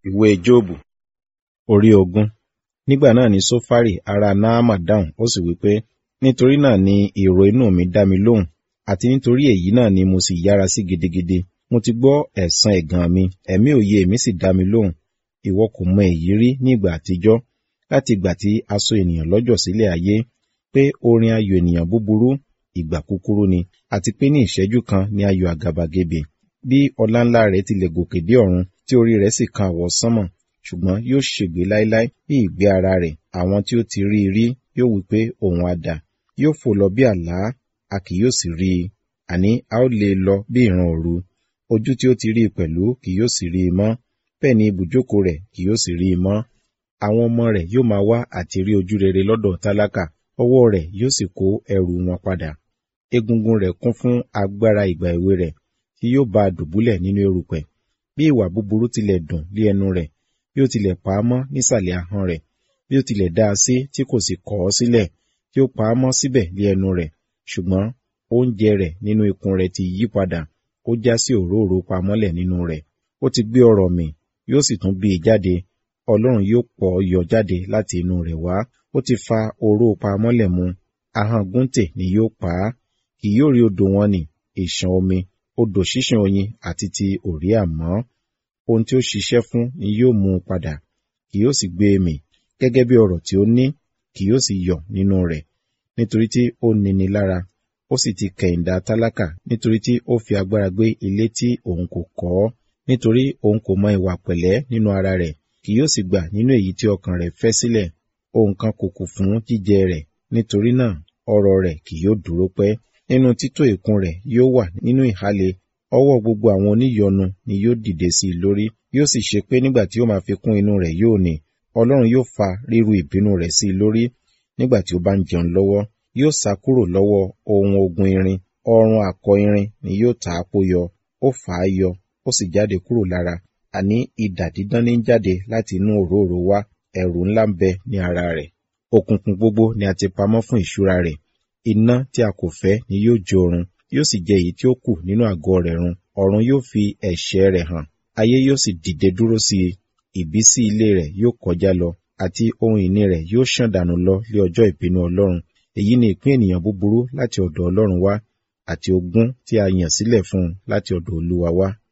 ìwé jóòbù orí ogún nígbà náà ni sófárì ará náàmà dáhùn ó sì wí pé nítorí náà ni èrò inú mi dá mi lóhùn àti nítorí èyí náà ni mo sì yára sí gidigidi mo ti gbọ́ ẹ̀san ẹ̀gàn mi ẹ̀mí òye mi sì dá mi lóhùn ìwọ kò mọ èyí rí ní ìgbà àtijọ́ láti ìgbà tí a so ènìyàn lọ́jọ́ sílẹ̀ ayé pé orin ayọ̀ ènìyàn búburú ìgbà kúkúrú ni àti pé ní ìṣẹ́jú kan ni ayọ̀ àgàbàgebè bí ọláńlá rẹ̀ tilẹ̀ gòkè dé ọ̀run tí orí rẹ̀ sì kan àwọ̀ sánmọ̀ ṣùgbọ́n yóò ṣègbé láéláé bí ìgbé ara rẹ̀ àwọn tí ó ti rí i rí yóò wí pé òun á dà yóò fò lọ bí àlá a kì yóò sì rí i àní a ó lé e lọ bí ìran òru ojú tí ó ti rí i pẹ̀lú kì yóò sì rí i mọ́ bẹ́ẹ̀ ni ibùjókòó rẹ̀ kì yóò sì rí i mọ́ àwọn ọmọ rẹ̀ yóò máa wá àti rí ojú rere lọ́dọ̀ tálákà ọwọ́ rẹ̀ yóò sì kó ẹrù wọn padà egungun rẹ̀ kún fún agbára ìgbà èwe rẹ̀ tí yóò bá a dùbúlẹ̀ nínú erùpẹ̀ bí ìwà búburú tilẹ̀ dùn lé ẹnu rẹ̀ bí ó tilẹ̀ pa á mọ́ nísàlẹ̀ ahọ́n rẹ̀ bí ó tilẹ̀ dá a sí tí kò sì kọ̀ ọ́ sílẹ̀ tí ó pa á mọ́ síbẹ̀ lé ẹnu rẹ̀ ṣùgbọ́n oúnjẹ rẹ̀ nínú ikùn rẹ̀ ti yí padà ó já sí òróòro pamọ́lẹ̀ nínú rẹ̀ ó ti gbé ọrọ̀ mì yóò sì tún bí i jáde ọlọ́run yóò pọ̀ ọ́ yọ jáde láti inú rẹ̀ wá ó ti fa oró pamọ́lẹ̀ mu ahọ́n gúntè ni yóò pa á kì yóò rí odò wọn nì ìṣàn omi odò ṣíṣàn oyin àti ti òrí àmọ́ ohun tí ó ṣiṣẹ́ fún ni yóò mú un padà kì yóò sì gbé e mì gẹ́gẹ́ bí ọrọ̀ tí ó ní kì yóò sì yọ̀ nínú rẹ̀ nítorí tí ó nini lára ó sì ti kẹ̀yìndà tálákà nítorí tí ó fi agbára gbé ilé tí òun kò kọ́ nítorí òun kò mọ ìwà pẹ̀lẹ́ nínú ara rẹ̀ kì yóò sì gbà nínú èyí tí ọkàn rẹ̀ fẹ́ sílẹ̀ ohun kan kò kù fún jíjẹ rẹ̀ nítorí náà ọrọ̀ rẹ̀ kì yóò dúró pẹ́ nínú tító ìkun rẹ̀ yóò wà nínú ìhàlẹ̀ ọwọ́ gbogbo àwọn oníyọnu ni yóò dìde sí i lórí yóò sì ṣe pé nígbà tí ó máa fi kún inú rẹ̀ yóò ní ọlọ́run yóò fa ríru ìbínú rẹ̀ sí i lórí nígbà tí ó bá ń jẹun lọ́wọ́ yóò sá kúrò lọ́wọ́ ohun ogun irin ọrùn àkọ irin ni yóò tà á pò yọ ó fà á yọ ó sì jáde kúrò lára àní idà dídán ní jáde láti inú òróòro wá ẹ̀rù ńlá ń bẹ ní ara rẹ̀ òkùnkùn gbogbo ni a ti pamọ́ fún ìṣúra rẹ̀ iná tí a kò fẹ́ ni yóò jó run yóò sì jẹ èyí tí ó kù nínú àgọ́ rẹ̀ run ọ̀run yóò fi ẹ̀ṣẹ̀ rẹ̀ hàn ayé yóò sì dìde dúró sí i ìbísí ilé rẹ̀ yóò kọjá lọ àti ohun ìní rẹ̀ yóò ṣàn dànù lọ lé ọjọ́ ìpinnu ọlọ́run èyí ni ìpín ènìyàn búburú láti ọ̀dọ̀ ọlọ́run wá àti ogún tí a yàn sílẹ̀ fún un láti ọ̀dọ̀ olúwa wá